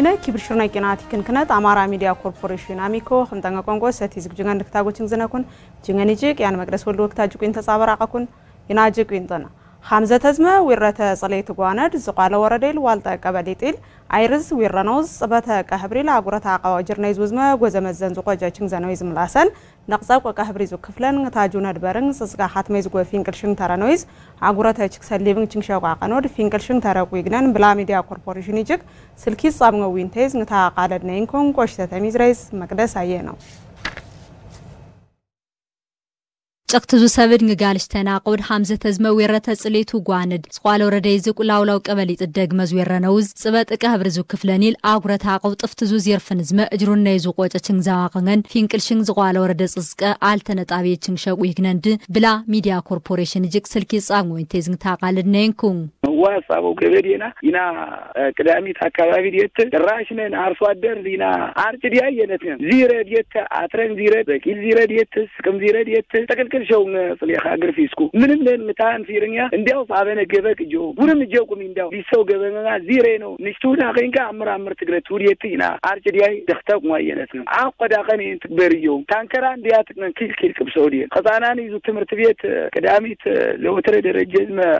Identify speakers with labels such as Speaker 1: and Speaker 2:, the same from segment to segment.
Speaker 1: ነ ኪብርሽርና ቂናቲ ክንክነት አማራ ሚዲያ ኮርፖሬሽን አሚኮ ከምጠንቀ ቋንቋ ሰቲ ዝግጅጋ እንድክታጎችን ዝነኩን ጅንገን ይጅቅ ያን መቅደስ ወልድ ወቅታ ጅቁን ተጻበራቀኩን ይናጅቅ ይንጠና ሐምዘ ተዝመ ዊረተ ጸለይት ጓነድ ዝቋለ ወረዴል ዋልጠ ቀበሌ ጢል አይርዝ ዊረኖዝ ጽበተ ቀህብሪል አጉረታ አቃዋ ጅርነይ ዝውዝመ ጎዘመዘን ዝቆጃችን ዘነዊ ዝምላሰን ነቅጸብ ቆቀ ህብሪ ዙ ክፍለን ታጁ ነድበርን ጽጽጋ ሐትመይ ዝጎ ፊንቅልሽን ተረኖይዝ አጉረተ ችክ ሰሊብን ችንሻ ቋቀኖድ ፊንቅልሽን ተረቁ ይግነን ብላ ሚዲያ ኮርፖሬሽን ይጅግ ስልኪ ጻብነው ዊንቴዝ ንታ ቃለድ ነይንኮን ቆሽተ ተሚዝረይዝ መቅደስ አየ ነው
Speaker 2: ጨቅትዙ ሰብድ ንጋልሽ ተናቆድ ሐምዘ ተዝመ ዌረተ ጽሌቱ ጓንድ ስቋለ ወረደይ ዝቁ ላውላው ቀበሊ ጥደግ መዝ ዌረነውዝ ጽበጥቀ ህብሪ ዙ ክፍለኒል አጉረታ አቀው ጥፍትዙ ዜርፍን ዝመ እጅሩና ይዙ ቆጨ ችንግ ዛዋቅngን ፊንቅልሽንግ ዝቋለ ወረደ ጽዝቀ አልተነጣቢ ችንግ ሸቁ ይግነንድ ብላ ሚዲያ ኮርፖሬሽን ጅቅ ስልኪ ጻም ወይንቴ ዝንግ ታቃልድ ነይንኩን
Speaker 3: ዋሳበው ገበዴና ይና ቅዳሚት አካባቢ ዲየት ራሽነን አርሶ አደር ዲና አርጭ ዲያ የነት ዚረ ዲየት አትረን ዚረ በቂል ዚረ ዲየት ስቅም ዚረ ዲየት ተቅልቅል ሸው ጽሌኻ ግርፊስኩ ምንም ለን ምታን ፊርኛ እንዲያው ሳበነ ገበቅ ጆ ጉርም ጀቁም እንዲያው ቢሰው ገበመና ዚሬ ነው ንሽቱዳ ኸይንካ አምር አምር ትግረት ውድየት ይና አርጭ ዲያይ ደክተቅ ሟየነት ነው አቆዳ ቀን ትግበርዮ ታንከራ እንዲያ ትቅነን ኪል ኪል ቅብሰው ዲየ ከጻናን ይዙ ትምህርት ቤት ቅዳሚት ለወትረ ደረጀ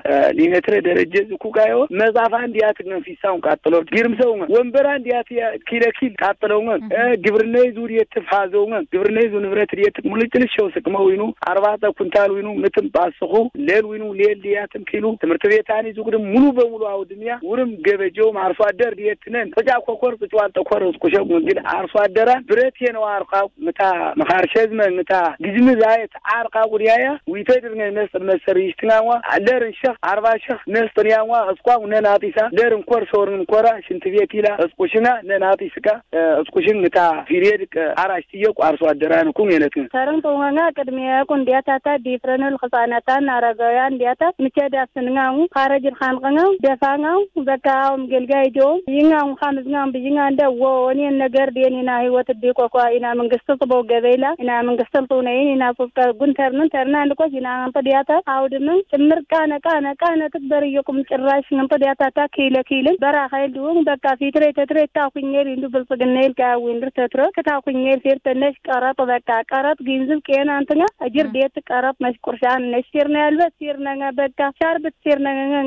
Speaker 3: ሊሜትረ ደረጀ ኩጋዮ መጻፋ እንዲያት ነው ፊሳውን ቃጥሎ ግርምሰው ወንበራ እንዲያት ኪለ ኪል ቃጥለው ግብርና ይዙ ዲየት ፋዘው ግብርና ይዙ ንብረት ዲየት ሙልጭል ሸው ስቅመው ይኑ አርባተ ኩንታል ይኑ ምትም ባስኹ ሌል ይኑ ሌል ዲያትም ኪሉ ትምህርት ቤታን ይዙ ግድም ሙሉ በሙሉ አውድሚያ ውርም ገበጀው አርሶ አደር ዲየት ነን ጥጫ ኮኮር ጥጫዋል ተኮር ቁሸው ግን አርሶ አደራ ብረት ነው አርቃ ምታ መኻርሸዝመ ምታ ግዝም ዛየት አርቃ ጉዲያያ ዊተድር ነው ነስ መሰሪ ይሽትናዋ አለርን ሸህ አርባ ሸህ ነስጥን ያዋ እስኳ ነናጢሳ ደር እንኮር ሶርን እንኮራ ሽንት ቤት ኢላ እስቁሽና ነናጢስካ እስቁሽን ምታ ፊሬድ አራሽ ትየቁ አርሶ አደራን ኩም የነት
Speaker 4: ተርን ጦመና ቅድሚያ ቁ እንዲያታታ ዲፍረንል ህጻናታን አረጋውያን እንዲያታ ምቸ ዳስንጋው ካረጅን ካንቀኛው ደፋኛው በካውም ገልጋይ ጆ ይኛው ካምዝኛው ብይኛ እንደ ወኔ ነገር ዴኒና ህይወት ዲቆኳ ኢና መንግስት ጥቦ ገበይላ ኢና መንግስት ጥውነይን ኢና ቁፍቀ ጉንተርን ተርና እንድቆስ ኢና አንተ ዲያታ አውድምን ጭምር ቃነ ቃነ ቃነ ትግበር እየቁም ጭራሽ ነምቶ ዲያታታ ኪለ ኪልን በራኸይል ድውን በቃ ፊትሬ ተትሬ ታኩኘል እንዱ ብልጽግናይል ካዊንድር ተትረ ከታኩኘል ፌር ተነሽ ቀረጥ በቃ ቀረጥ ግንዝብ ቄና አንተኛ እጅር ዴት ቀረጥ መሽ ቁርሻን ነሽ ሲርና ያልበት ሲርና በቃ ሻርብት ሲርና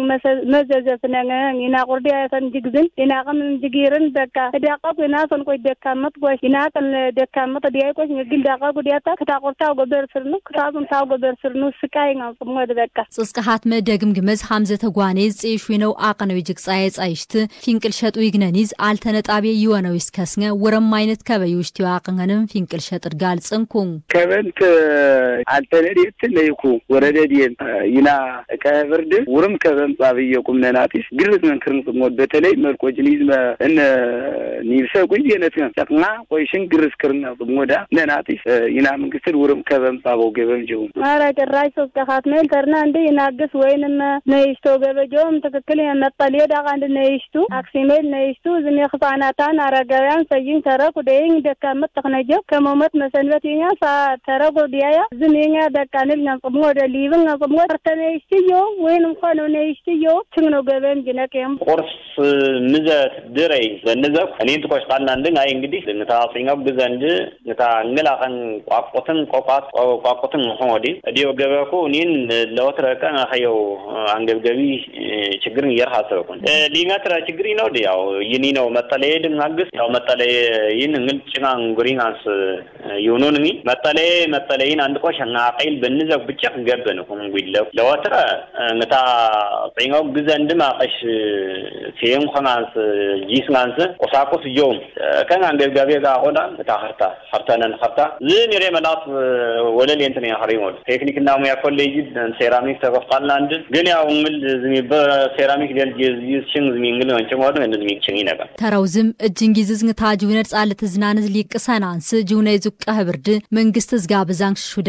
Speaker 4: መዘዘፍ ነኛ ኢና ቁርዲ ያተን ጅግዝን ኢና ቀም ጅጊርን በቃ ዳቀቁ ኢና ሰንቆይ ደካመት ጎሽ ኢና ቀን ደካመት ዲያይ ቆሽ ግል ዳቀቁ ዲያታ ከታቆርታው ጎበር ስርኑ ከታዙን ታው ጎበር ስርኑ ስቃይ ነው ጽሞድ በቃ
Speaker 2: ጽስቀሃት መደግም ግመዝ ሐምዘ ተጓኔ ጽይሹ ነው አቀነው ይጅግ ጻየ ጻይሽት ፊንቅል ሸጡ ይግነኒዝ አልተነጣቤ ይወነው ይስከስኘ ወረም አይነት ከበይ ውሽቲ ዋቅነንም ፊንቅል ሸጥር ጋል ጽንኩን
Speaker 3: ከበንት አልተነዴት ለይኩ ወረደ ዲን ይና ከብርድ ውርም ከበን ጻብየ ቁም ነናቲስ ግርዝ መንክርን ጽሞት በተለይ መልቆጅኒዝ እነ ኒብሰ ቁይ የነት ጨቅና ቆይሽን ግርዝ ክርና ጽሞዳ ነናቲስ ይና መንግስትን ውርም ከበን ጻበው ገበም ጀው
Speaker 4: አረ ጭራሽ ሶስቀኻት ሜል ተርና እንደ ይናግስ ወይንም ነይሽቶ ገበጆም ትክክል መጠልየ ዳቃ እንድ ነይሽቱ አክሲሜል ነይሽቱ ዝም ህጻናታን አረጋውያን ሰይኝ ተረኩ ደይኝ ደካመት ተክነጀ ከመሞት መሰንበት የኛ ሳ ተረኩ ዲያያ ዝም የኛ ደቃንል ነጽሞ ወደ ሊብን ነጽሞ ተርተ ነይሽትዮ ወይን እንኳን ነይሽትዮ ችግ ነው ገበም ጅነቅየም
Speaker 5: ቁርስ ምዘት ድረይ ዘንዘብ እኔን ትኮሽ ቃልና እንድን አይ እንግዲህ ንታ ጽኛው ግዘንድ ንታ እንግላኸን ቋቁትን ቆቋት ቋቁትን ሆን ወዲ እዲዮ ገበኩ እኔን ለወትረ ቀን ኸየው አንገብገቢ ችግርን እየርሃሰብኩን ሊጋትራ ችግር ነው ያው ይኒ ነው መጠለየ ድናግስ ያው መጠለየ ይን እንግል ጭናን ጉሪናንስ ይሁኑን ሚ መጠለየ መጠለይን አንድ ቆሽ እና ቀይል በንዘብ ብቻ ገበን ኩም ጉይለው ለወትረ ንታ ጽኛው ግዘንድ ማቀሽ ሲም ኸናንስ ጂስናንስ ቁሳቁስ ዮም ከን አንገብጋቢ ጋር ሆና ንታ ኸርታ ኸርታነን ኸርታ ዝን የሬ መላት ወለል የንትን ያኸሪሞል ቴክኒክና ሙያ ኮሌጅ ሴራሚክ ተከፍታልና አንድ ግን ያው እንግል ዝሚ በሴራሚክ ደል ይስችን ዝሚ እንግል ወንጭ ሞድ እንድ ዝሚ ችኝ ነበር
Speaker 2: ተረውዝም እጅን ጊዜ ዝግታ ጅውነድ ጻለ ትዝናንዝ ሊቅሰናንስ ጅውነ ይዙቀ ህብርድ መንግስት ዝጋ ብዛንክ ሹደ ቋንገ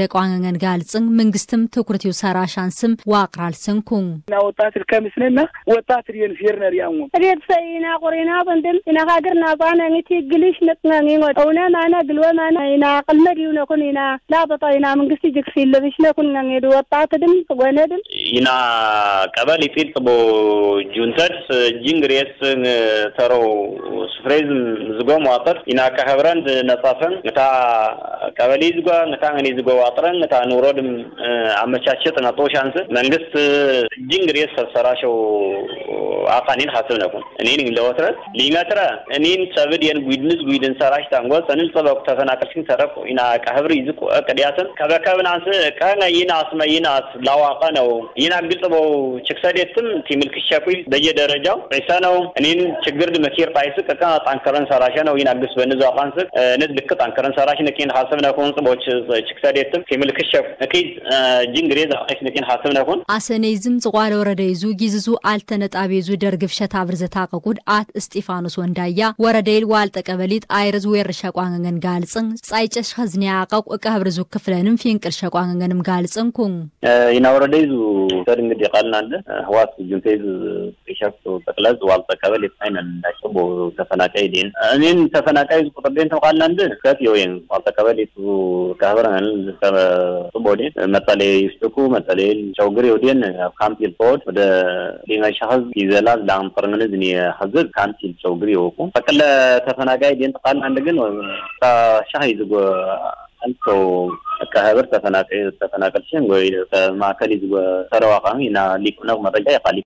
Speaker 2: ሸቋንገን ጋልጽን መንግስትም ትኩረት ሰራሻንስም ዋቅራል ስንኩን
Speaker 3: ና ወጣት ልከምስነና ወጣት ሪየን ፌርነር ያሙ
Speaker 4: ሬት ሰይና ቁሪና ብንድም ኢና ሃገር ናባና ንቲ ግሊሽ ነጥናኒngo ኦነ ማና ግልወ ማና ኢና ቅልመድ ይውነ ኩን ኢና ላበጣ ኢና መንግስቲ ጅክሲ ለብሽነ ኩን ነንጌዱ ወጣት ድም ጎነድም
Speaker 5: ኢና ቀበል ይጢጥ ቦ ጁንተድ ጂንግሬስ ተሮ ስፍሬዝም ዝጎም ዋጠር ኢና ከህብረን ነጻፈን እታ ቀበሌ ዝጓ እታ ngani ዝጎ ዋጥረን እታ ኑሮድም አመቻቸት ነጦ ሻንስ መንግስት ጂንግሬስ ሰራሸው አቃኒን ሐስብ ነኩን እኔን ለወትረት ሊመትረ እኔን ሰብድ የን ጉድንስ ጉድን ሰራሽ ታንጎ ሰንን ጸበቅ ተፈናቀልሽን ተረፍ ኢና ቀህብር ይዝቁ ቀዲያትን ከበከብናንስ ከነ ይናስ መይናስ ላዋቀ ነው ይና ግጽበው ችክሰዴትም ቲምልክሸኩ በየደረጃው ዒሳ ነው እኔን ችግር ድመኪር ጣይስ ቀቃ ጣንከረን ሰራሸ ነው ይና ግስ በንዛ ቃንስ ንዝ ልክ ጣንከረን ሰራሽ ነኪን ሐስብ ነኩን ጽቦች ችክሰዴትም ቲምልክሸኩ እኪድ ጂንግሬዝ አቂስ ነኪን ሐስብ ነኩን
Speaker 2: አሰነይዝም ጽቋለ ወረደይዙ ጊዝዙ አልተነጣቤዙ ደርግብ ሸታብር ዘታቀቁድ አት እስጢፋኖስ ወንዳያ ወረደይል ዋልጠ ቀበሊት አይርዝ ወር ሸቋንገን ጋልጽን ጻይጨሽ ኸዝኒያ አቀቁ እቀህብር ዙ ክፍለንም ፊንቅል ሸቋንገንም ጋልጽን ኩን
Speaker 5: ኢና ወረደይዙ ሰድ እንግዲህ ቃልና አለ ህዋት ጁንቴዝ ሸፍ ጠቅለዝ ዋልጠ ቀበሊት አይነን እንዳቸው ቦ ተፈናቃይ ዴን እኔን ተፈናቃይ ቁጥር ዴን ተቃልና እንደ ከት የወይን ዋልጠ ቀበሊት ከህብረን ጽቦዴ መጠሌ ይስጥኩ መጠሌ ጨውግር ወዴን ካምፒል ፖድ ወደ ሊንጋ ሻህዝ ይዘላ ላምጠርንዝ እኔ ህዝብ ካምፒል ጨውግር ይወቁ ጠቅለ ተፈናቃይ ዴን ተቃልና አንድ ግን ሻህ ይዝጎ አንቶ ከህብር ተፈናቃይ ተፈናቀልሽን ወይ ማዕከል ይዝጎ ተረዋቃሚ እና ሊቁነቅ መረጃ ይቃሊ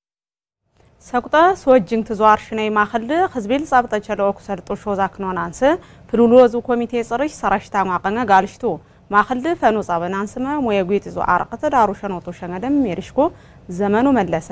Speaker 1: ሰቁጠ ሶጅንግ ትዟር ሽነይ ማኸል ህዝቤል ጻብጠ ቸለው ኩሰርጦ ሾዛ ክኖናንስ ፍሉሉ ወዙ ኮሚቴ ጽርሽ ሰራሽታ ማቀነ ጋልሽቱ ማኸል ፈኑ ጻበናንስመ ሞየ ጉይት ዙ አርቀተ ዳሩ ሸኖቶ ሸነደም የርሽኮ ዘመኑ መለሰ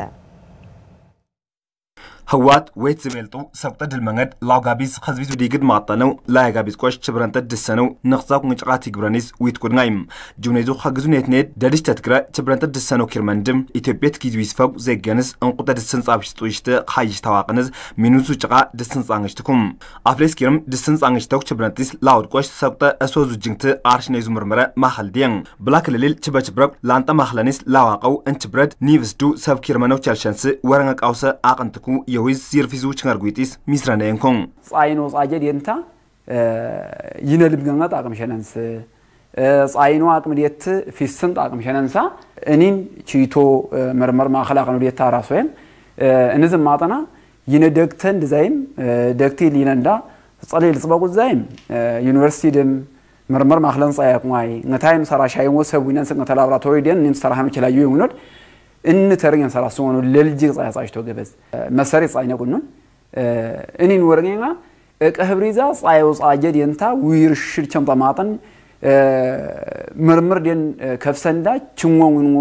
Speaker 6: ህዋት ወይት ዝበልጡ ሰብጠ ድልመንገድ ላውጋቢዝ ከዝቢቱ ዲግድ ማጠነው ላይጋቢዝ ቆሽ ችብረንተ ድሰነው ንኽዛብ ንጭቃት ይግብረኒዝ ዊት ቁድናይም ጁኔዙ ከግዙ ኔትኔት ደድሽ ተትግረ ችብረንተ ድሰነው ኪርመንድም ኢትዮጵያት ጊዙ ይስፈብ ዘገንዝ እንቁጠ ድስን ጻብሽ ጥይሽተ ካይሽ ተዋቅንዝ ሚኑሱ ጭቃ ድስን ጻንግሽትኩም አፍሌስ ኪርም ድስን ጻንግሽተው ችብረንቲስ ላውድ ቆሽ ሰብጠ እሶዙ ጅንግት አርሽነይዙ ምርምረ ማኸል ዲየን ብላ ክልልል ችበችብረብ ላንጠ ማኽለኒስ ላዋቀው እንችብረድ ኒቭስዱ ሰብ ኪርመነው ቸልሸንስ ወረንገ ቃውሰ አቅንትኩ የዊዝ ዚርፊዙ ችንገርጉጢስ ሚስረነ የንኮን
Speaker 7: ጻይኖ ጻጀድ የንታ ይነልብ ገንጋ ጣቅም ሸነንስ ጻይኖ አቅም ዴት ፊስን ጣቅም ሸነንሳ እኒን ቺቶ መርመር ማኸል አቅም ዴታ ራሶየም እንዝም ማጠና ይነ ደግተን ድዛይም ደግቲ ሊነንዳ ጸሌል ጽበቁ ዛይም ዩኒቨርሲቲ ድም መርመር ማኽለን ጻያቁማይ ነታይም ሰራሻይም ወሰቡ ይነንስ ነተ ላብራቶሪ ደን ኒን ሰራሃም ይችላዩ ይሁኖድ እን ተርገን ሰራ ሲሆኑ ለልጅ ጻያ ጻሽቶ ገበዝ መሰሪ ጻይነ ቁኑን እኒን ወርገኛ እቀህብሪዛ ጻየው ጻጀድ የንታ ዊርሽር ቸምጣ ማጠን ምርምር ደን ከፍሰንዳ ችሞንጎ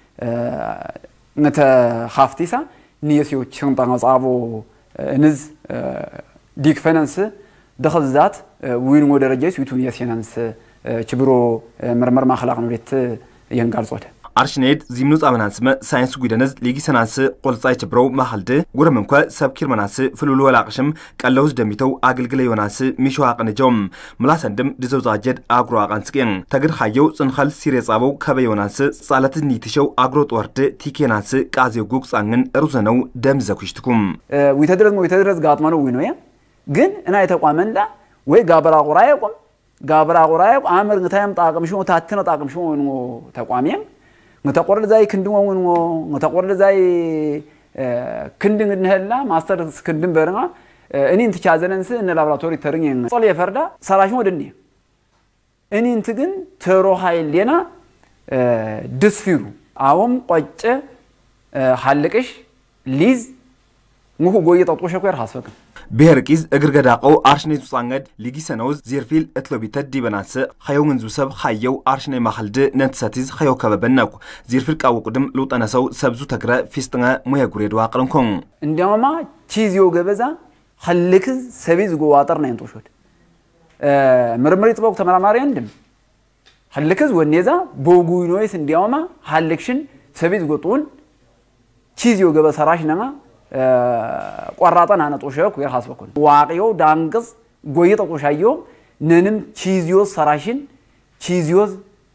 Speaker 7: ነተ ኻፍቲሳ ንየሲዮ ቸምጣ ጻቦ እንዝ ዲክፈነንስ ደኸዛት ዊንጎ ደረጃ ስዊቱን የሴናንስ ችብሮ ምርምር ማኸላቅ ነው ዴት የንጋልጾት
Speaker 6: አርሽኔድ ዚምኑ ጻመናንስመ ሳይንስ ጉደነዝ ሊጊሰናንስ ቆልጻይ ችብረው ማኸልድ ጉረም እንኳ ሰብ ኪርመናንስ ፍሉሉ ወላቅሽም ቀለውዝ ደሚተው አገልግለ ዮናንስ ሚሸዋ ቅንጀውም ምላሰንድም ድዘው ዛጀድ አግሮ አቃንስቅን ተግድ ኻየው ጽንኸል ሲሬ ጻበው ከበ ዮናንስ ጻለት ኒትሸው አግሮ ጦርድ ቲኬናንስ ቃዜው ጉቅ ጻንግን ሩዘነው ደም ዘኩሽትኩም
Speaker 7: ዊተድረዝ ዊተድረዝ ጋጥመነው ዊኖ ግን እና የተቋመንዳ ወይ ጋበራ ቁራ የቁም ጋበራ ቁራ የቁም አመር ngታይም ጣቅም ሽሞ ታትነ ጣቅም ሽሞ ወንጎ ተቋሚም ngተቆርድ ዛይ ክንድን ወንጎ ngተቆርድ ዛይ ክንድን እንህላ ማስተር ክንድን በርና እኔን ትቻዘነንስ እነ ላብራቶሪ ተርኝ ጸል የፈርዳ ሰራሽ ወድኒ እኔን ትግን ተሮ ኃይል ሌና ድስፊሩ አዎም ቆጨ ሐልቅሽ ሊዝ ሙሁ ጎየ ጠጦሸ ኮር ሐስፈክም
Speaker 6: ብሔር ቂዝ እግር ገዳቀው አርሽኔቱ ጻንገድ ሊጊሰነውዝ ዜርፊል እትሎቢተት ዲበናስ ኸየው እንዙ ሰብ ኻየው አርሽኔ ማኸልድ ነንትሰቲዝ ኸየው ከበበነኩ ዜርፊል ቃወቁድም ልውጠነሰው ሰብዙ ተግረ ፊስጥঙ ሙየ ጉሬድ ዋቅርንኮን
Speaker 7: እንዲያውማ ቺዝዮ ገበዛ ኸልክዝ ሰቢዝ ጎ ዋጠር ናይን ጦሾድ ምርምሪ ጥበቁ ተመራማሪ እንድም ኸልክዝ ወኔዛ ቦጉይኖይስ እንዲያውማ ሐልክሽን ሰቢዝ ጎጡን ቺዝዮ ገበ ሰራሽ ነማ ቆራጠን አነ ጦሸኩ የራስ በኩል ዋቅዮ ዳንቅስ ጎይ ጠቆሻዮ ነንም ቺዚዮስ ሰራሽን ቺዚዮስ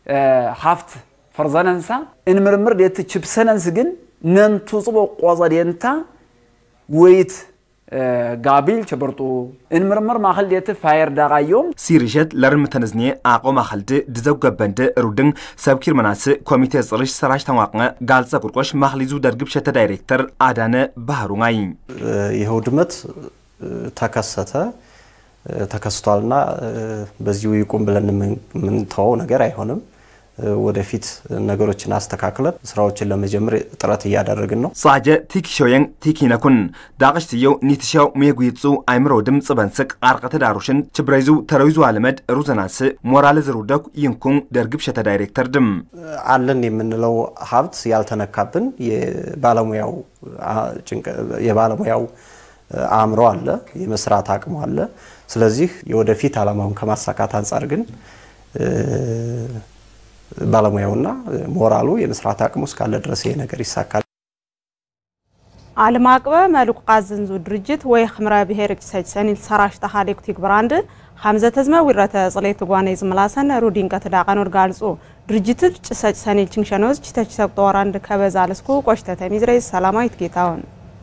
Speaker 7: ሃፍት ፈርዘነንሳ እንምርምር ዴት ችብሰነንስ ግን ነንቱ ጽቦ ቆዘ ዴንታ ወይት ጋቢል ቸበርጡ እንምርምር ማኸል ዴት ፋየር ዳቃዮም
Speaker 6: ሲሪሸት ለርም ተነዝኔ አቆ ማኸልድ ድዘው ገበንድ ሩድን ሰብኪር መናስ ኮሚቴ ጽርሽ ሰራሽ ተዋቅነ ጋልጸ ቁርቆሽ ማኽሊዙ ደርግብ ሸተ ዳይሬክተር አዳነ ባህሩናይ
Speaker 8: ይህ ውድመት ተከሰተ ተከስቷልና በዚሁ ይቁም ብለን የምንተወው ነገር አይሆንም። ወደፊት ነገሮችን አስተካክለን ስራዎችን ለመጀመር ጥረት እያደረግን ነው።
Speaker 6: ጻጀ ቲኪሾየን ቲኪነኩን ዳቅሽትየው ኒትሻው ሜጉይጹ አይምሮ ድምፅ በንስቅ አርቀተ ዳሩሽን ችብረይዙ ተረዊዙ አለመድ ሩዘናስ ሞራል ዝሩደኩ ይንኩን ደርግብ ሸተ ዳይሬክተር ድም
Speaker 8: አለን የምንለው ሀብት ያልተነካብን የባለሙያው የባለሙያው አእምሮ አለ፣ የመስራት አቅሙ አለ። ስለዚህ የወደፊት ዓላማውን ከማሳካት አንጻር ግን ባለሙያውና ሞራሉ የመስራት አቅሙ እስካለ ድረስ ይሄ ነገር ይሳካል።
Speaker 1: ዓለም አቀፍ መልኩ ቃዝንዙ ድርጅት ወይ ክምረ ብሔር ጭሰጅ ሰኒል ሰራሽ ተኻሌኩ ቲግብራንድ ሓምዘ ተዝመ ዊረተ ጽሌት ጓነ ዝመላሰን ሩዲን ከተዳቀኖድ ጋልጹ ድርጅት ጭሰጅ ሰኒል ችንሸኖዝ ችተች ሰቅጦወራንድ ከበዛ ለስኩ ቆሽተ ተሚዝረይ ሰላማዊት ጌታውን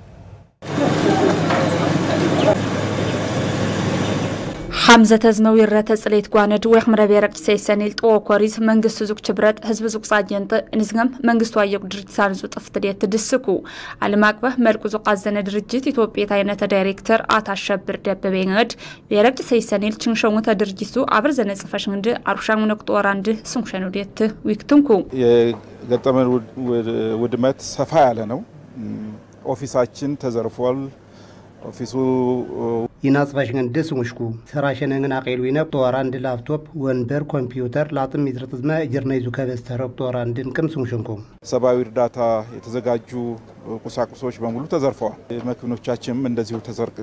Speaker 9: ሓምዘ ተዝመ ዊረተ ጽሌት ጓነድ ወይ ክምረ ብሔር ጭሰጅ ሰኒል ጥዎ ኮሪዝ መንግስት ዙቅ ችብረት ህዝቢ ዙቅ ጻጀንጥ ንዝገም መንግስቱ አየቁ ድርጅት ሳንዙ ጥፍትዴት ትድስኩ ዓለም አቀፍ መልኩ ዙቃዘነ ድርጅት ኢትዮጵያ ታይነተ ዳይሬክተር አቶ አሸብር ደበበ ngድ ብሔር ጭሰጅ ሰኒል ችንሸሙተ ድርጅቱ አብር ዘነ ጽፈሽ እንድ አሩሻን ነቅጦ ወራንድ ስንሸኑ ዴት ዊክትንኩ
Speaker 10: የገጠመን ውድመት ሰፋ ያለ ነው። ኦፊሳችን ተዘርፏል። ኦፊሱ
Speaker 11: ይናጽፈሽን ደስ ሙሽኩ ሰራሸነን አቄሉ ይነብ ጦራ እንድ ላፕቶፕ ወንበር ኮምፒውተር ላጥም ይዝርጥዝመ እጅርና ይዙ ከበዝ ተረብ ጦራ እንድን ቅም ስሙሽንኩ
Speaker 10: ሰብአዊ እርዳታ የተዘጋጁ ቁሳቁሶች በሙሉ ተዘርፈዋል። መኪኖቻችንም እንደዚሁ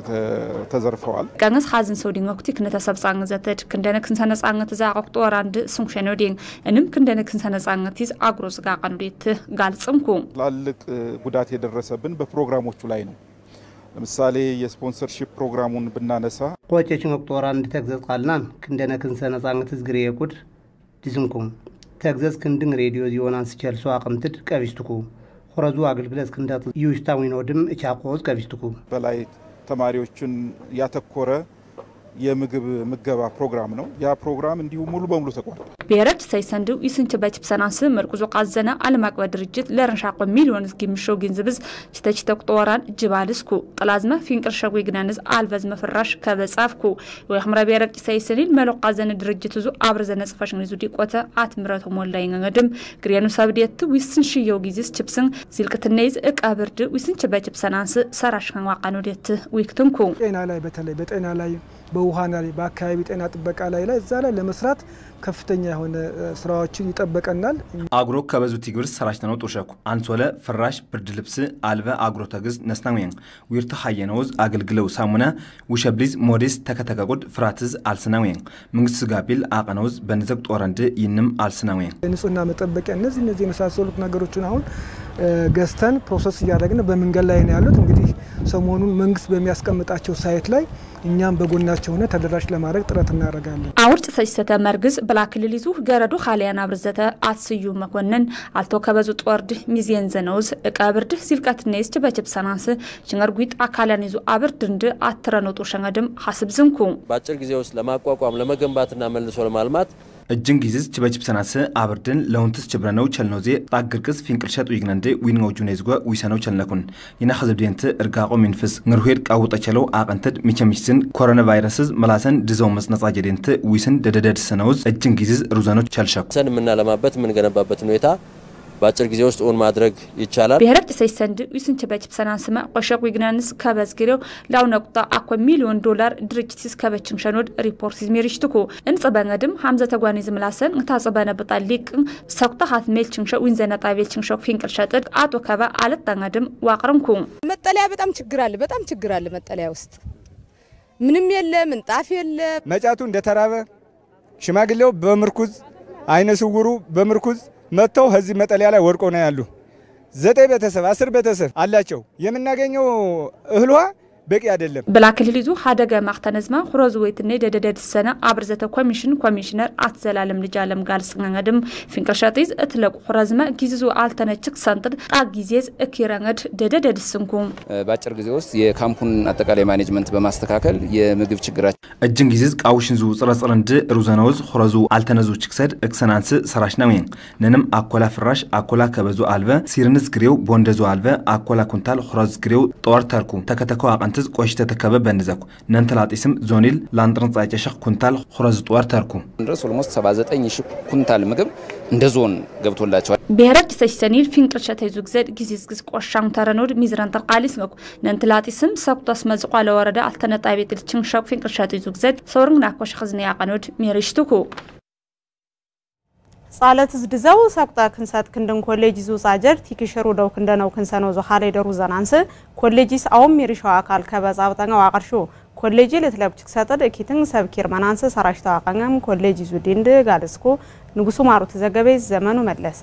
Speaker 10: ተዘርፈዋል።
Speaker 9: ቀንስ ሀዝን ሰው ዲንግ ወቅቲ ክነተ ሰብጻን ዘተድ ክንደነ ክንሰ ነጻነት ዛቆ ጦራ እንድ ስሙሸኖ ዲንግ እንም ክንደነ ክንሰ ነጻነት ይዝ አግሮ ዝጋ ቀንዴት ጋልጽምኩ
Speaker 10: ትላልቅ ጉዳት የደረሰብን በፕሮግራሞቹ ላይ ነው። ለምሳሌ የስፖንሰርሺፕ ፕሮግራሙን ብናነሳ
Speaker 11: ቆጨችን ወቅጦራ እንድ ተግዘዝ ቃልናን ክንደነ ክንሰ ነጻነት ዝግሬ የቁድ ድዝንኩም ተግዘዝ ክንድን ሬዲዮ ዚዮናን ስቸልሶ አቅምትድ ቀቢስትኩ ሆረዙ አገልግለት ክንዳት ዩሽታዊኖድም እቻቆዝ ቀቢስትኩ
Speaker 10: በላይ ተማሪዎችን ያተኮረ የምግብ ምገባ ፕሮግራም ነው። ያ ፕሮግራም እንዲሁ ሙሉ በሙሉ ተቋርጧል።
Speaker 9: ብሔረች ሰይሰንዱ ይስንች በችብሰናስ መርቁዞ ቃዘነ ዓለም አቀፍ ድርጅት ለረንሻቆ ሚሊዮን ዝጊ ምሾ ግንዝብዝ ችተች ተቁጠወራን ጅባልስኩ ጥላዝመ ፊንቅርሸጉ ይግናንዝ አልበዝመ ፍራሽ ከበጻፍኩ ወይ ክምረ ብሔረች ሰይሰኒል መሎ ቃዘነ ድርጅት ዙ አብረ ዘነ ጽፈሽን ይዙ ዲቆተ አትምረቶ ሞላ ይngድም ግሬኑ ሰብዴት ዊስን ሽየው ጊዜስ ችብስን ሲልቅትነይዝ እቃ ብርድ ዊስንች በችብሰናንስ ሰራሽ ከንዋቃኑ ዴት ዊክትንኩ
Speaker 12: ጤና ላይ በተለይ በጤና ላይ በውሃ ላይ በአካባቢ ጤና ጥበቃ ላይ ላይ እዛ ላይ ለመስራት ከፍተኛ የሆነ ስራዎችን ይጠበቀናል።
Speaker 6: አግሮ ከበዙ ቲግብርስ ሰራሽ ተነው ጡሸኩ አንሶለ ፍራሽ ብርድ ልብስ አልበ አግሮ ተግዝ ነስናዌን ዊርተ ሀየነውዝ አገልግለው ሳሙነ ውሸብሊዝ ሞዴስ ተከተከቁድ ፍራትዝ አልስናዌን መንግስት ስጋቢል አቀነውዝ በንዘግ ጦረንድ ይንም አልስናዌን
Speaker 12: የንጽህና መጠበቂያ እነዚህ እነዚህ የመሳሰሉት ነገሮችን አሁን ገዝተን ፕሮሰስ እያደረግን በመንገድ ላይ ነው ያሉት። እንግዲህ ሰሞኑን መንግስት በሚያስቀምጣቸው ሳይት ላይ እኛም በጎናቸው ሆነ ተደራሽ ለማድረግ ጥረት እናደርጋለን።
Speaker 9: አውርጭ ሰጅሰተ መርግዝ ብላ ክልል ይዙ ገረዱ ኻሊያን አብርዘተ አትስዩ መኮንን አልቶ ከበዙ ጦርድ ሚዜን ዘነውዝ እቀ ብርድ ሲልቀትኔስ ችበችብ ሰናንስ ሽንገርጉጥ አካላን ይዙ አብርድ እንድ አትረኖጡ ሸንገድም ሀስብ ዝንኩ
Speaker 13: በአጭር ጊዜ ውስጥ ለማቋቋም ለመገንባትና መልሶ ለማልማት
Speaker 6: እጅን ጊዜዝ ችበችብ ሰናስ አብርድን ለውንትስ ችብረነው ቸልኖዜ ጣግርቅስ ፊንቅልሸጥ ዊግነንድ ዊንngው ጁኔዝጎ ዊሰነው ቸልነኩን ይና ህዝብዴንት እርጋቆ ሚንፍስ ንርሄድ ቃውጠቸለው አቀንትድ ሚቸሚሽስን ኮሮና ቫይረስዝ መላሰን ድዘው መስነጻ ጀዴንት ዊስን ደደደድ ሰነውዝ እጅን ጊዜዝ ሩዘኖች ቸልሸኩ
Speaker 13: ሰን የምናለማበት የምንገነባበት ሁኔታ በአጭር ጊዜ ውስጥ እውን ማድረግ ይቻላል።
Speaker 9: ብሔረ ጭሰይ ሰንድ ዊስንች በችብ ሰናንስመ ቆሸቅ ዊግናንስ ከበዝጊሬው ላው ነቁጣ አኮ ሚሊዮን ዶላር ድርጅትስ ከበችም ሸኖድ ሪፖርት ዝሜሪሽትኩ እንጽበንገድም ሀምዘ ተጓኒ ዝምላሰን እንታጽበነ ብጣ ሊቅ ሰኩታ ሀት ሜል ችንሸ ዊንዘነ ጣቤል ችንሸ ፊንቅል ሸጥድ አቶ ከበ አለጠንገድም ዋቅርምኩ
Speaker 14: መጠለያ በጣም ችግር አለ። በጣም ችግር አለ። መጠለያ ውስጥ ምንም የለ፣ ምንጣፍ የለ።
Speaker 15: መጫቱ እንደተራበ ሽማግሌው በምርኩዝ አይነ ስውሩ በምርኩዝ መጥተው ከዚህ መጠለያ ላይ ወድቆ ነው ያሉ። ዘጠኝ ቤተሰብ አስር ቤተሰብ አላቸው። የምናገኘው እህል ውሃ በቂ አይደለም።
Speaker 9: ብላ ክልል ይዙ ሓደገ ማክተነዝማ ኩረዝ ወይትነ ደደደድሰነ አብርዘተ ኮሚሽን ኮሚሽነር አትዘላለም ልጅ አለም ጋል ጽንገድም ፊንቅርሸጢዝ እትለቁ ኩረዝመ ጊዜዙ አልተነችክ ሰንጥድ ጣ ጊዜዝ እኪረngድ ደደደድስንኩም
Speaker 16: በአጭር ጊዜ ውስጥ የካምፑን አጠቃላይ ማኔጅመንት በማስተካከል የምግብ ችግራችን
Speaker 6: እጅን ጊዜዝ ቃውሽን ዙ ጽረጽር እንድ ሩዘነውዝ ኩረዙ አልተነዙ ችክሰድ እክሰናንስ ሰራሽ ነው ነንም አኮላ ፍራሽ አኮላ ከበዙ አልበ ሲርንስ ግሬው ቦንደዙ አልበ አኮላ ኩንታል ኩረዝ ግሬው ጦር ተርኩ ተከተከው አቀንትዝ ቆሽተ ተከበ በንዘኩ ነንተላጢስም ዞኒል ላንጥርን ጻጨሸኽ ኩንታል ኩረዝ ጦር ተርኩ
Speaker 16: ድረስ ኦልሞስት 79 ሺህ ኩንታል ምግብ እንደ ዞን ገብቶላቸዋል።
Speaker 9: ብሔረጅ ተሽሰኒል ፊንቅርሸተ ይዙ ግዘድ ጊዜ ዝግዝ ቆሻং ተረኖድ ሚዝረን ተቃሊስ መኩ ነንትላጢስም ሰኩተስ መዝቋለ ወረዳ አልተነጣ ቤት ልችንሸኩ ፊንቅርሸተ ይዙ ግዘድ ሰውርንግ ናኮሽ ኽዝነ ያቀኖድ ሜሪሽትኩ
Speaker 1: ጻለት ዝድዘው ሰቁጣ ክንሳት ክንድን ኮሌጅ ዙ ጻጀር ቲክሽሩ ደው ክንደነው ክንሰነው ዞ ኻለ ደሩ ዘናንስ ኮሌጂስ አውም ሚሪሻው አካል ከበዛ በጠኛው አቀርሹ ኮሌጂ ለትለብች ክሰጠድ እኪትን ሰብኪር መናንስ ሰራሽታ አቀngam ኮሌጅ ዙ ዲንድ ጋልስኩ ንጉሱ ማሩ ተዘገበ ዘመኑ መለሰ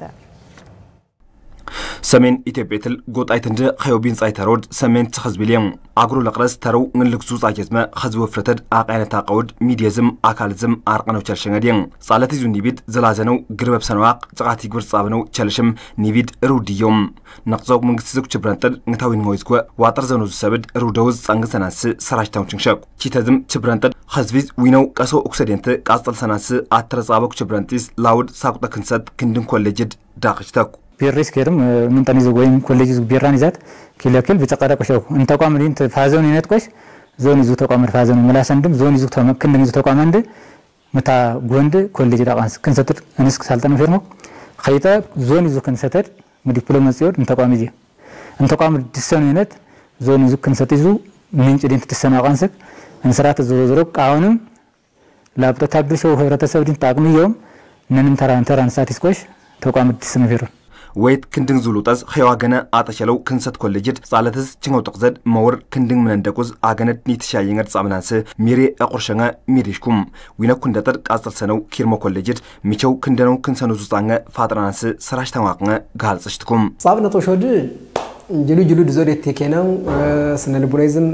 Speaker 6: ሰሜን ኢትዮጵያ ትል ጎጣይት እንደ ኸዮቢን ጻይ ተሮድ ሰሜን ትኸዝቢልየም አግሮ ለቅረስ ተረው ንልክሱ ጻጀዝመ ኸዝብ ወፍረተድ አቃይነታ ቀውድ ሚድየዝም አካልዝም አርቀነው ቸልሸንገድየን ጻለት ይዙ ኒቢድ ዘላዘነው ግርበብ ሰነዋቅ ጭቃት ይግብር ጻብነው ቸልሽም ኒቢድ ሩድዮም ነቅዘው መንግስት ዝኩ ችብረንጥድ ንግታዊ ንጎይዝጎ ዋጥር ዘኑ ዝሰብድ ሩደውዝ ጻንግ ሰናስ ሰራጅታውን ችንሸቅ ቺተዝም ችብረንጥድ ኸዝቢዝ ዊነው ቀሶ ኦክሰዴንት ቃስጠል ሰናስ አተረ ጻበኩ ችብረንጢስ ላውድ ሳቁጠ ክንሰት ክንድን ኮሌጅድ ዳቅችተኩ
Speaker 17: ቢሬስ ከርም ምንጠን ይዞ ወይም ኮሌጅ ይዞ ቢራን ይዛት ኪለክል ብጨቀዳ ቆሸው እንተቋም ዲን ፋዞን ይነት ቆሽ ዞን ይዞ ተቋም ፋዞን መላሰንድም ዞን ይዞ ተመክን ይዞ ተቋም አንድ ምታ ጎንድ ኮሌጅ ዳቃንስ ክንሰትር እንስክ ሳልጠነ ፌርሞ ኸይጠ ዞን ይዞ ክንሰተር ዲፕሎማ ጽዮድ እንተቋም ይዜ እንተቋም ድሰኑ ይነት ዞን ይዞ ክንሰት ይዞ ምንጭ ዲን ትሰና ቃንስክ እንስራት ዞሮ ዞሮ ቃውንም ላብጠ ታግሾ ህብረተሰብ ዲን ጣቅም ይዮም ነንም ተራን ተራን ሳቲስ ቆሽ ተቋም ድሰነ ፌሮን
Speaker 6: ወይት ክንድን ዙሉጠዝ ኸዋ ገነ አጠሸለው ክንሰት ኮሌጅድ ጻለትዝ ችንገው ጥቅዘድ መውር ክንድን ምነንደቁዝ አገነድ ኒትሻየንገድ ጻምናንስ ሚሬ አቁርሸንገ ሚሪሽኩም ዊነኩ እንደጠድ ቃጽል ሰነው ኪርሞ ኮሌጅድ ሚቸው ክንደነው ክንሰኑ ዙጻንገ ፋጥራናንስ ሰራሽ ተዋቅንገ ጋልጽሽትኩም
Speaker 18: ጻብነ ጦሾድ ጅሉ ጅሉ ድዞዴት ቴኬናው ስነ ልቡናይዝም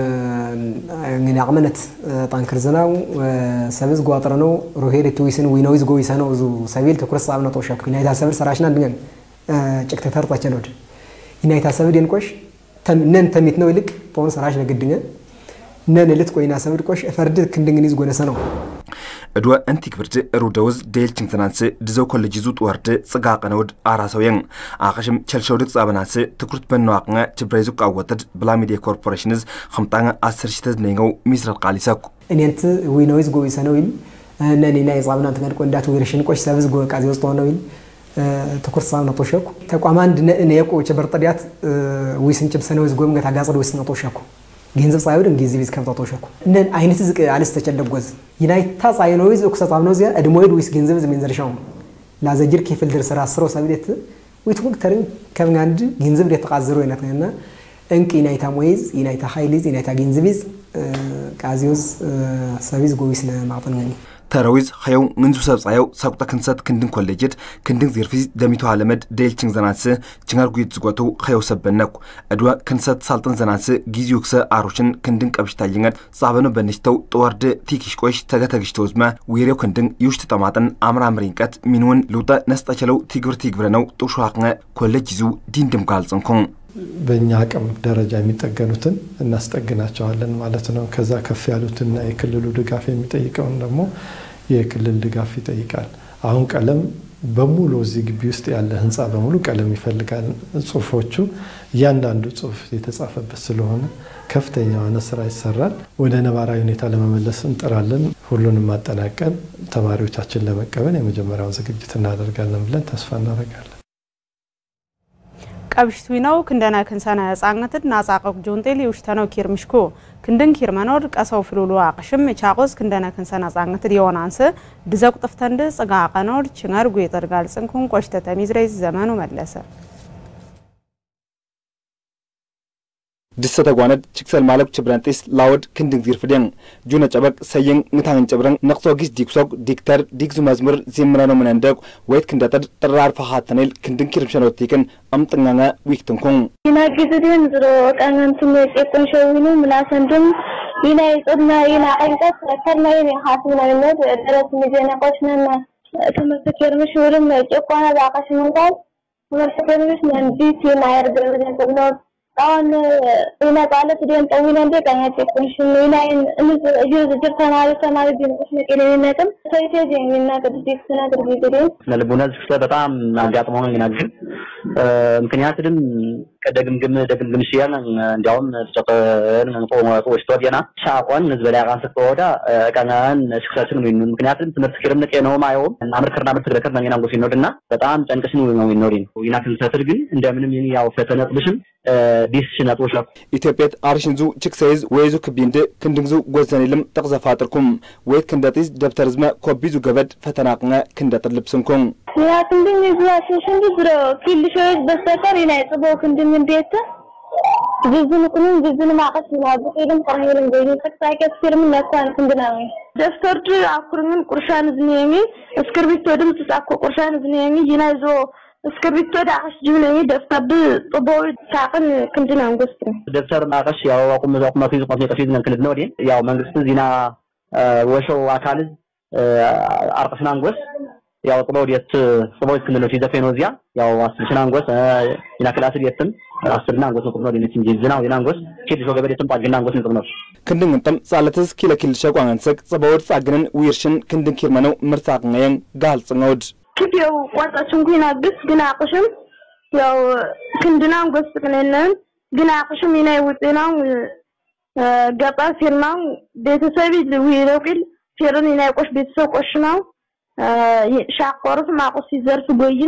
Speaker 18: እንግዲህ አቅመነት ጣንክር ዝናው ሰብዝ ጓጥረ ነው ሮሄድ ትዊስን ዊኖይዝ ጎይሰ ነው ዙ ሰቢል ትኩረት ጻብነ ጦሸክ ናይታ ሰብር ሰራሽና እንድገን ጭቅተ ተርጣቸ ነውድ ይናይታ ሰብድ የንቆሽ ነን ተሚት ነው ይልቅ ጦን ሰራሽ ነግድኘ ነን ልት ቆይና ሰብድ ቆሽ ፈርድ ክንድንግኒዝ ጎነሰ ነው
Speaker 6: እድወ እንቲ ክብርድ ሩደውዝ ዴልችንግ ትናንስ ድዘው ኮሌጅ ዙጥ ወርድ ጽጋቀ ነውድ አራሰውየን አኸሽም ቸልሸውድቅ ጻበናስ ትኩርት በነዋቅኘ ችብረይዙ ቃወትድ ብላ ሚዲያ ኮርፖሬሽንዝ ከምጣঙ አስር ሽተዝ ነይገው ሚስረት ቃሊሰኩ
Speaker 18: እኔንት ዊኖይዝ ጎይሰ ነው ይል ነኔና የጻብና ትገድቆ እንዳት ዊርሽን ቆሽ ሰብዝ ጎ ቃዚ ውስጥ ሆነው ይል ትኩርት ሳብ ነጦሸኩ ተቋም አንድ ነየቆ ቸበርጠዲያት ዊስን ጭብሰነ ወዝ ጎም ገታ ጋጽድ ዊስ ነጦሸኩ ገንዘብ ጻይወድ እንጊዜ ቢዝ ከብታ ጦሸኩ ነን አይነት ዝቅ አልስ ተቸደጎዝ ይናይታ ጻይኖይዝ እኩሰ ጻብነው ዚያ እድሞይድ ዊስ ገንዘብ ዝሜን ዘርሻው ላዘጅር ከፍል ድር ስራ ስሮ ሰብዴት ዊትኩ ተርን ከምናንድ ገንዘብ ደ ተቃዝሮ ይነትና እንቅ ይናይታ ሞይዝ ይናይታ ኃይሊዝ ይናይታ ገንዘቢዝ ቃዚዮዝ ሰቢዝ ጎዊስ ለማጥን ገኒ
Speaker 6: ተረዊዝ ኸየው ምንዙ ሰብጻየው ሰቁጠ ክንሰት ክንድን ኮሌጅድ ክንድን ዚርፊዝ ደሚቶ አለመድ ደልችንግ ዘናንስ ችንጋር ጉይት ዝጎቱ ኸየው ሰበነኩ እድወ ክንሰት ሳልጥን ዘናንስ ጊዜው ክሰ አሮሽን ክንድን ቀብሽታ ይንገድ ጻበኑ በንሽተው ጥወርድ ቲኪሽ ቆሽ ተገተግሽተው ዝመ ዊሬው ክንድን ይውሽት ጠማጥን አምራምሪንቀት ሚንውን ልውጠ ነስጠቸለው ቲግብር ቲግብረ ነው ጡሹ አቅነ ኮሌጅ ይዙ ዲንድም ጋልጽንኩን
Speaker 19: በእኛ አቅም ደረጃ የሚጠገኑትን እናስጠግናቸዋለን ማለት ነው። ከዛ ከፍ ያሉትና የክልሉ ድጋፍ የሚጠይቀውን ደግሞ የክልል ድጋፍ ይጠይቃል። አሁን ቀለም በሙሉ እዚህ ግቢ ውስጥ ያለ ህንፃ በሙሉ ቀለም ይፈልጋል። ጽሁፎቹ እያንዳንዱ ጽሁፍ የተጻፈበት ስለሆነ ከፍተኛ የሆነ ስራ ይሰራል። ወደ ነባራዊ ሁኔታ ለመመለስ እንጥራለን። ሁሉንም ማጠናቀን ተማሪዎቻችን ለመቀበል የመጀመሪያውን ዝግጅት እናደርጋለን ብለን ተስፋ እናደርጋለን።
Speaker 1: ቀብሽቱ ነው ክንደና ክንሰና ጻንገትድ ናጻቀቅ ጆንጤል ይውሽተነው ኪር ምሽኮ ክንድን ኪር መኖድ ቀሰው ፍሉሉ አቅሽም ቻቆስ ክንደና ክንሰና ጻንገትድ የሆናንስ ድዘቁ ጥፍተንድ ጽጋ ቀኖድ ችንገር ጉይጠር ጋልጽንኩን ቆሽተ ተሚዝረይዝ ዘመኑ መለሰ
Speaker 6: ድሰ ተጓነድ ችክሰል ማለብ ችብረንጢስ ላወድ ክንድን ዚር ፍደን ጁነ ጨበቅ ሰየን ንታን ጨብረን ነቅሶ ጊስ ዲክሶግ ዲክተር ዲግዙ መዝሙር ዚምረኖ ምነንደቅ ወይት ክንደጠድ ጥራር ፈሃተኔል ክንድን ኪርምሸኖቲክን አምጥኛঙ ዊክትንኩን
Speaker 4: ይናግዝድን ዝሮ ቀንንቱም የጤቁን ሸዊኑ ምላሰንድም ይና ይጽድና ይና ቀንቀት ከርና ይና ሀስምናይነት ደረት ሚዜነቆችነና ትምህርት ኬርምሽ ውልም ጭቋና ባቃሽ ምንቃል ትምህርት ኬርምሽ መንዲት ይና ያርግልኝ ነው አሁን ኢና ቃለት ደን ጠዊና እንደ ቀኛ ጤቁንሽን ኢና እንዝ እጅ ዝጅር ተማሪ ተማሪ ቢንቁሽ ነቄኔነትም ሰይቴ ጀሚና ቅድዲክ ስና ቅድዲ
Speaker 20: ለልቡና ዝፍተ በጣም አጋጥሞ ግን ግን ምክንያት ድም ከደግምግም ደግምግም ሲያን እንዲያውም ተጨቀን ቆሞቶ ወስቶ ዲና ሻቆን ንዝበላ ቃን ስትወዳ ቀናን ስክሰስን ነው ምክንያቱም ትምህርት ክርም ነቄ ነው ማየው አምርከርና ምርት ግለከር ነው ኛንጎ ሲኖድና በጣም ጨንቅሽ ነው ነው ይኖሪን ይና ክንሰትል ግን እንደምንም ያው ፈተነጥብሽም ዲስ ሽነጦሽ
Speaker 6: ኢትዮጵያት አርሽንዙ ችክሰይዝ ወይዙ ክቢንድ ክንድንዙ ጎዘኒልም ጠቅዘፋጥርኩም ወይት ክንደጢዝ ደብተርዝመ ኮቢዙ ገበድ ፈተናቅነ ክንደጥር ልብስንኩም
Speaker 4: ያ ክንድን ይዙዋሽን ሽንዱ ዝሮ ኪልሾች በስተቀር ኢና ጽቦ ክንድን እንዴት ዝዝን ቁኑን ዝዝን ማቀስ ይናብ ቂልም ቀሚልም ጎይኒ ተክሳይ ከስርም ነኳን ክንድናዊ ደፍተርድ አኩርምን ቁርሻን ዝኔሚ እስክርቢቶ ድም ተጻኮ ቁርሻን ዝኔሚ ይናይዞ እስክርቢቶ ዳቅሽ ጅብነሚ ደፍተር ጽቦዊ ታቅን ክንድና ንጎስት
Speaker 20: ደብተር ማቀሽ ያው አቁም አቁም ማፊዝ ቆፍ ነቀፊዝ ነክልድ ነው ዲን ያው መንግስት ዚና ወሾ አካል አርቅስና ንጎስ ያው ጽቦ ዲት ጽቦ ክልሎች ይዘፈኖ እዚያ ያው አስርሽና ንጎስ ኢና ክላስ ዲትም አስርና ንጎስ ነው ዲን እንጂ ዝና ዲና ንጎስ ኪድ ሾ ገበደ ተም ጣግና ንጎስ ነው
Speaker 6: ክንድን እንጠም ጻለትስ ኪለ ኪል ሸቋንሰቅ ጽቦወድ ጻግንን ዊርሽን ክንድን ኪርመነው ምርጻቅነየን ጋልጽነውድ
Speaker 4: ክዴው ቋጣችን ኩና ግስ ግን አቅሽም ያው ክንድናን ጎስ ቅነነን ግን አቅሽም ይናይ ውጤናው ገጣ ፊርናው ቤተሰብ ዊረቂል ፊርን ይናይ ቆሽ ቤተሰብ ቆሽናው ሻቆርፍ ማቆስ ሲዘርፍ ጎይን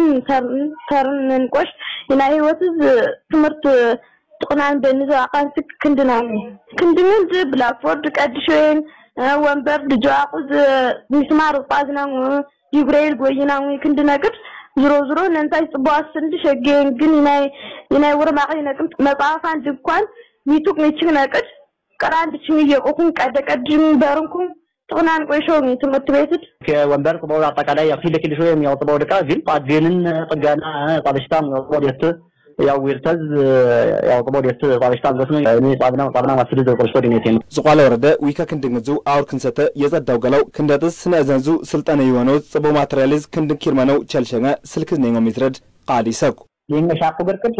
Speaker 4: ተርን ቆሽ ይናይ ህይወት ትምህርት ጥቅናን በንዘ አቃን ስክ ክንድናው ክንድንን ብላክቦርድ ቀድሾን ወንበር ድጃቁዝ ሚስማር ጳዝናው ይግሬል ጎይና ክንድ ነቅድ ዝሮ ዝሮ ነንታይ ጽቦ አስንድ ሸገን ግን ይናይ ይናይ ወርማቂ ነቅም መጽሐፋን ድኳን ሚቱቅ ሚችግ ነቅድ ቀራንድ ችም እየቆኩን ቀደ ቀድም በርንኩም ጥቅናን ቆይሾ ትምህርት ቤት
Speaker 20: ከወንበር ጽቦ አጠቃላይ ያው ፊል ኪልሾ የሚያወጥበው ድቃ ግን ጳድቬንን ጥገና ጣልሽታም ያወጥበው ደት ያው ዊርተዝ ያው ጽቦ ደት ጣልሽታ ገስ ነው እኔ ጻብና ጻብና ማስድ ዘቆርሾ ዲኔቴ ነው
Speaker 6: ዝቋላ ወረደ ዊከ ክንድንግዙ አውር ክንሰተ የጸዳው ገላው ክንደጥስ ስነ እዘንዙ ስልጠነ የሆነው ጽቦ ማቴሪያሊዝ ክንድን ኪርመነው ቸልሸገ ስልክዝ ነኞ ሚትረድ ቃል ይሰኩ
Speaker 21: የመሻቁ በርቅት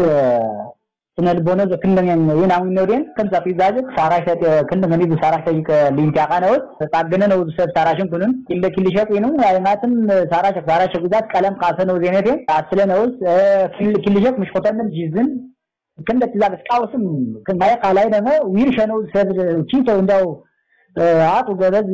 Speaker 21: ስነ ልቦነ ክንደን የናዊ ነውዴን ከምዛ ፊዛጅ ሳራሽ ክንደን ኒ ሳራሽ ይከ ሊንታ ቃነው ተጣገነ ነው ሰብ ሳራሽን ኩንን ኢለ ኪልሸጥ ነው አይናትም ሳራሽ ሳራሽ ጉዳት ቀለም ቃሰ ነው ዜኔቴ አስለ ነው ኪልሸጥ ምሽ ቆተንም ጂዝን ክንደ ትዛግ ስቃውስም ከማይ ቃላይ ደግሞ ዊርሸ ነው ሰብ ቺቶ እንደው አጡ ገበዝ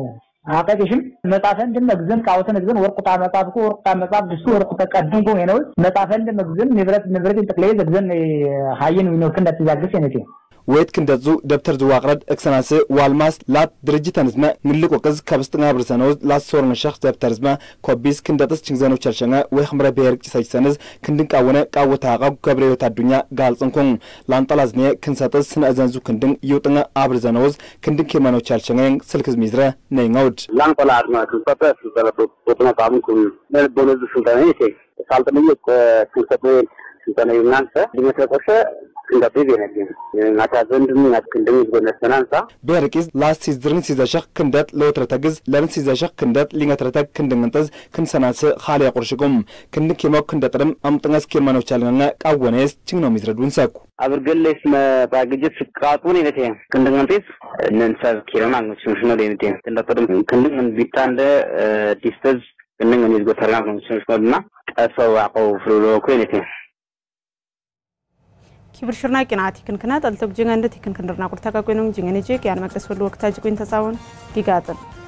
Speaker 21: አቀሽም መጻፈን ድም መግዘን ቃውተን ግዘን ወርቁታ መጻፍኩ ወርቁታ መጻፍ ድሱ ወርቁ ተቀድንኩ ነው መጻፈን ድም መግዘን ንብረት ንብረት ጥቅለይ ዘግዘን ሀይን ነው ክንደ ትዛግስ የነቴ
Speaker 6: ወይት ክንደዙ ደብተር ዝዋቅረድ እክሰናስ ዋልማስ ላት ድርጅት ተንዝመ ንልቆ ቅዝ ከብስጥና ብርሰነው ላሶርን ሸኽ ደብተር ዝመ ኮቢስ ክንደጥስ ችግዘኖ ቸልሸঙ ወይ ኽምረ ብሔር ጭሰጅ ሰንዝ ክንድን ቃወነ ቃወታ ቃው ገብረ ህይወት አዱኛ ጋልጽንኩን ላንጠላዝኔ ክንሰጥስ ስነእዘንዙ ክንድን ይውጥঙ አብርዘነውዝ ክንድን ኪርመኖ ቸልሸঙ ስልክዝ ሚዝረ ነይঙውድ
Speaker 22: ላንቆላ አድማ ክንሰጠ ስልጠነ ጦጥነ ጣምኩም ነልቦነዙ ስልጠነ ይቴ ሳልጥንየ ክንሰጥ ስልጠነ ይናንሰ ዲሜትረ ክንደብ ቤነግን ናታ ዘንድም ናት ክንደም ይጎነስ ተናንሳ
Speaker 6: ቤርቂዝ ላስ ሲዝድርን ሲዘሸኽ ክንደት ለወትረ ተግዝ ለርን ሲዘሸኽ ክንደት ሊንገትረተግ ክንድንግንጥዝ ክንሰናስ ኻልያ ቁርሽጉም ክንድ ኪሞክ ክንደጥርም አምጥঙስ ኪርመኖች አልገኘ ቃወኔስ ችግኖ ሚዝረዱን ሰኩ
Speaker 22: አብርገሌስ መጣግጅት ስቃጡን ይነቴ ክንድንግንጢስ ነንሰብ ኪረማ ምችምሽ ነው ለይነቴ ክንደጥርም ክንድን ቢታንደ ዲስተዝ ክንድን ይዝጎተርና ምችምሽ ነው እና ቀሰው አቀው ፍሉሎ ኮይነቴ
Speaker 1: ኪብር ሽርና ቂናቲ ክንክና ጠልተግ ጅንገ እንደ ቲክን ክንድርና ቁርታ ቀቆይኖም ጅንገ ነጂ ያን መቅደስ ወሉ ወቅታ ጅቆይን ተጻወን ዲጋጥን